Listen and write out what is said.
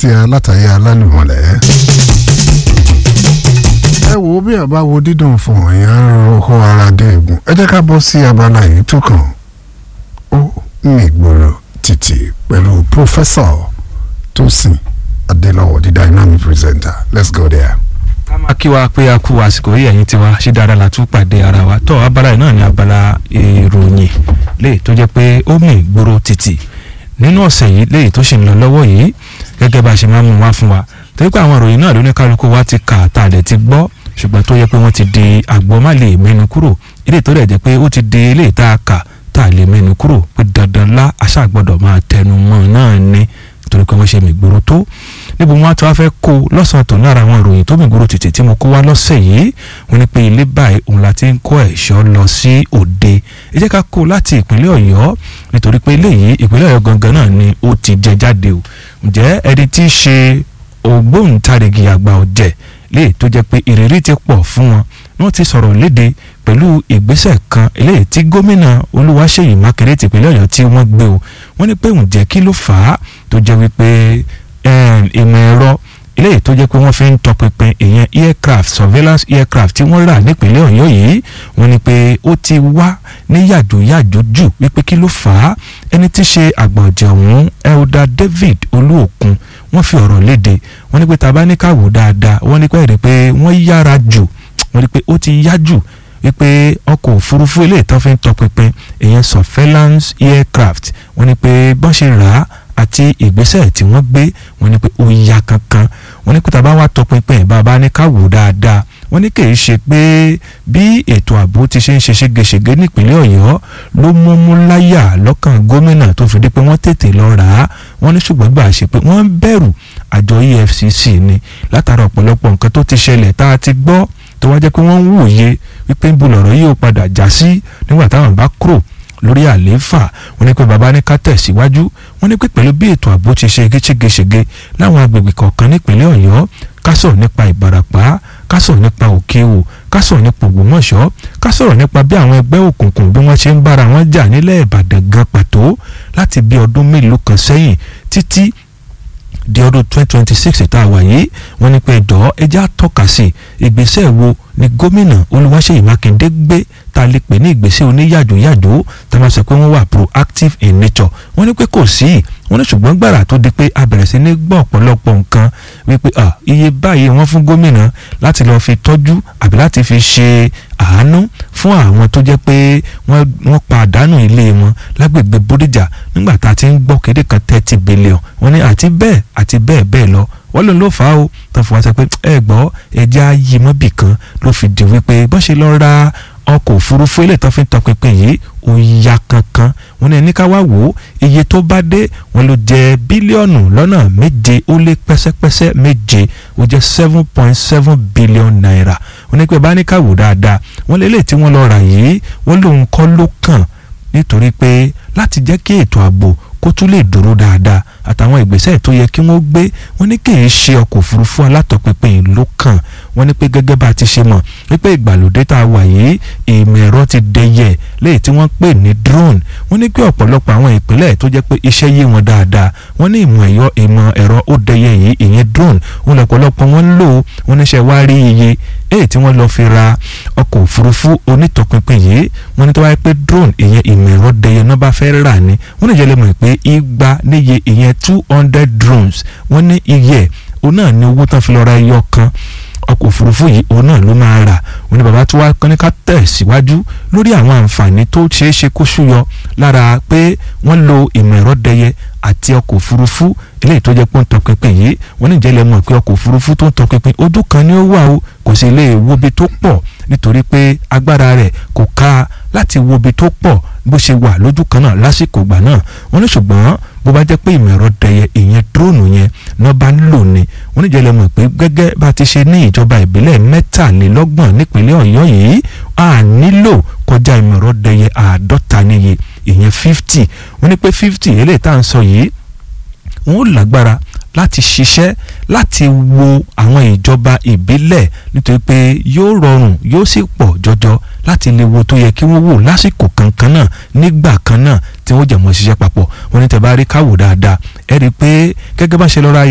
tí a látàyè alálùmọ̀lẹ́. ẹ wo bí a bá wo dídùn fún èèyàn ń ro ara dé egun ẹ jẹ́ ká bọ́ sí abala yìí tó kàn ó ní ìgboro títì pẹ̀lú pòfẹ́sọ̀ Tósìn Adélọ́wọ̀ the dynamic presenter let's go there. ká máa kí wa pé a kú àsìkò yìí ẹ̀yin tiwa ṣé dáadáa la tún pàdé ara wa tó abala yìí náà ní abala ìròyìn léyìí tó jẹ́ pé ó mì gbòòrò títì nínú ọ̀sẹ̀ yìí léyìí tó ṣì ń lọ lọ́wọ́ yìí gẹ́gẹ́ bá a ṣe máa ń mú wá fún wa torí pé àwọn ìròyìn náà lóníkálukú wa ti kà tá a dẹ̀ ti gbọ́ ṣùgbọ́n tó yẹ pé wọ́n ti di àgbọ̀ má lè mẹ́nu kúrò ilé tó dẹ̀ jẹ́ pé ó ti di ilé tá a kà tá a lè mẹ́nu kúrò pé dandan lá aṣáà gbọ́dọ̀ máa tẹnu mọ́ náà ni torí pé wọ́n ṣe mìgboro tó níbo wọn tí wọ́n fẹ́ kó lọ́sàn-án tó lára àwọn ìròyìn tó mìgboro tètè tí mo kó wá lọ́sẹ̀ yìí wọ́n ní pé ilé báyìí òun la ti ń kó ẹ̀ṣọ́ lọ sí òde ẹ jẹ́ ká kó láti ìpínlẹ̀ ọ̀yọ́ nítorí pé eléyìí ìpínlẹ̀ ọ̀yọ́ gangan náà ni ó ti jẹ jáde o ǹjẹ́ ẹni tí í ṣe ògbóǹtarìgì àgbà ọ̀jẹ̀ léè tó jẹ́ pé ìrírí ti pọ̀ fún wọn wọ́n ti sọ̀rọ̀ léde pẹ̀lú ìgbésẹ̀ kan eléyìí tí gómìnà olúwaṣèyí mákèrè tìpínlẹ̀ ọ̀yọ́ tí wọ́n gbé o wọ́n ní pé ǹjẹ́ kí ló fà á tó jẹ́ wípé ìmọ̀ ẹ̀rọ eléyìí tó jẹ́ pé wọ́n fi ń tọpinpin ìyẹn aircraft surveillance aircraft tí wọ́n rà nípínlẹ̀ ọ̀yọ́ yìí wọ́n ní pé ó ti wá ní yàjóyàjó jù wípé kí ló fà á ẹni tí í ṣe àgbà ọ̀jẹ̀ ọ̀hún elder david olúòkun wọ́n fi ọ̀rọ̀ léde wọ́n ní pé tá a bá ní ká wò dáadáa wọ́n ní pé ẹ̀rí pé wọ́n yára jù wọ́n ní pé ó ti yá jù wípé ọkọ̀ òfurufú eléyìí tán fi ń tọpinpin ìyẹn surveillance aircraft wọ́n ní pé bọ́n ṣe rà á àti ìgbésẹ̀ tí wọ́n gbé wọ́n ní pé ó yá kankan wọ́n ní pé tá a bá wá tọpinpin bàbá ní ká wò dáadáa wọ́n ní kì í ṣe pé bí ètò ààbò ti ṣe ń ṣe ségesège nípínlẹ̀ ọ̀yọ́ ló múmú láyà lọ́kàn gómìnà tó fi dé pé wọ́n tètè lọ rà á wọ́n ní ṣùgbọ́n gbà ṣe pé wọ́n ń bẹ̀rù àjọ EFCC ni látara ọ̀pọ̀lọpọ̀ nǹkan tó ti ṣẹlẹ̀ tá a ti gbọ́ tó wá jẹ́ pé wọ́n ń wòye wípé ń bu lọ̀rọ̀ yìí ó padà já sí nígbà táwọn bá kúrò lórí àlééfà wọ́n ní pé bàbá ní ká tẹ̀síwájú wọ́n ní pé pẹ̀lú bí ètò ààbò ti ṣe ségesège láwọn agbègbè kọ̀ọ̀kan nípínlẹ̀ ọ̀yọ́ ká sọ̀rọ̀ nípa ìbarapá ká sọ̀rọ̀ nípa òkèwò ká sọ̀rọ̀ nípa ògbómọ̀ṣọ́ ká sọ̀rọ̀ nípa bí àwọn ẹgbẹ́ òkùnkùn bí wọ́n ṣe ń bára wọn jà nílẹ̀ ìbàdàn gan pàtó láti bí ọdún mélòó kan sẹ́yìn títí di ọdún twenty twenty six tá a wà yìí wọ́n ní pé ẹjọ́ ẹjẹ́ àtọ́ka sí ìgbésẹ̀ wo ni gómìnà olúwaṣeyì mákindé gbé tá a lè pè ní ìgbésẹ̀ oníyàjòyàjò tá a máa sọ pé wọ́n wà proactive in nature wọ́n ní pé kò sí wọ́n ní ṣùgbọ́n gbàrà tó di pé a bẹ̀rẹ̀ sí ní gbọ́ ọ̀pọ̀lọpọ̀ nǹkan wípé iye báyìí wọ́n fún gómìnà láti lọ́ọ́ fi tọ́jú àbí láti fi ṣe àánú fún àwọn tó jẹ́ pé wọ́n pàdánù ilé wọn lágbègbè bódìjà nígbà tá a ti ń gbọ́ kéde kan thirty billion wọ́n ní àti bẹ́ẹ̀ àti bẹ́ẹ̀ bẹ́ẹ̀ lọ wọ́n lòun ló fà á o tó fi wá sọ pé ẹ gbọ́ ẹja yìí mọ́bì kan ló fi di wípé bọ́n ṣe lọ ra ọkọ̀ òfurufú ilé tó fi ń tọpinpin yìí ó ya kankan wọ́n ní ẹni ká wá wò ó iye tó bá dé wọ́n ló jẹ́ bílíọ̀nù lọ́nà méje ó lé pẹ́sẹ́pẹ́sẹ́ méje ó jẹ́ seven point seven billion naira wọ́n ní pé bá ní ká wò dáadáa wọ́n lé lè tí wọ́n lọ rà yìí wọ́n lòun kọ́ ló kàn nítorí pé láti jẹ́ kí ètò ààbò kó tún lè dúró dáadáa àtàwọn ìgbésẹ̀ tó yẹ kí wọ́n gbé wọ́n ní kì í ṣe ọkọ̀ òfurufú alátọ̀pinpin ló kàn wọ́n ní pé gẹ́gẹ́ bá a ti ṣe mọ̀ wípé ìgbàlódé tá a wà yìí ìmọ̀ ẹ̀rọ ti dẹyẹ léyìí tí wọ́n pè ní drone wọ́n ní pé ọ̀pọ̀lọpọ̀ àwọn ìpínlẹ̀ tó jẹ́ pé iṣẹ́ yé wọn dáadáa wọ́n ní ìmọ̀ ẹ̀yọ ìmọ̀ ẹ̀rọ ó dẹyẹ yìí ìyẹn drone wọ́n lọ́pọ̀lọpọ̀ wọ́n ń lò wọ́n níṣẹ́ wá rí iye èyí tí wọ́n lọ fi ra ọkọ̀ òfurufú onítọ̀pinpin yìí wọ́n ní tó wáyé pé drone ìyẹn ìmọ̀ ẹ̀rọ dẹyẹ náà bá fẹ́ rà ní wọ́n ní ìjẹ́lẹ̀ mọ̀ pé igba níye ìyẹn two hundred drones wọ́n ní iye òun náà ní owó tán fi lọ ra ẹyọ kan ọkọ̀ òfurufú yìí òun náà ló máa rà òun ni bàbá tó wá kán ní ká tẹ̀ síwájú lórí àwọn àǹfààní tó ṣeé ṣe kó ṣúyọ lára pé wọ́n lo ìmọ̀ ẹ̀rọ dẹyẹ àti ọkọ̀ òfurufú eléyìí tó jẹ́ pé ń tọpinpin yìí wọ́n ní ìjẹ́lẹ̀ mọ̀ pé ọkọ̀ òfurufú tó ń tọpinpin ojú kan ni ó wà o kò sì lè wo ibi tó pọ̀ nítorí pé agbára rẹ̀ kò ká láti wo ibi tó pọ̀ bó ṣe wà lójú kan náà lásìkò ìgbà náà wọ́n ní ṣùgbọ́n bó bá jẹ́ pé ìmọ̀ ẹ̀rọ dẹyẹ ìyẹn dúróònù yẹn náà bá ń lò ní wọ́n ní ìjẹ́lẹ̀ mọ̀ pé gẹ́gẹ́ bá ti ṣe ní ìjọba ìbílẹ̀ mẹ́tàlélọ́gbọ̀n nípínlẹ̀ ọ̀yọ́ yìí a nílò kọjá ìmọ̀ ẹ̀rọ dẹyẹ àádọ́ta níye ìyẹn fifty wọ́n ní pé fifty eléyìí tá à ń sọ yìí wọ́n ó lágbára láti ṣiṣẹ́ láti wo àwọn ìjọba ìbílẹ̀ nítorí pé yóò rọrùn yóò sì pọ̀ jọjọ láti lè wo tó yẹ kí wọ́n wò lásìkò kankan náà nígbà kan náà tí wọ́n jẹ̀mọ́ ṣiṣẹ́ papọ̀ wọ́n ní tẹ́ bá rí káwò dáadáa ẹ rí i pé gẹ́gẹ́ bá ṣe lọ́ra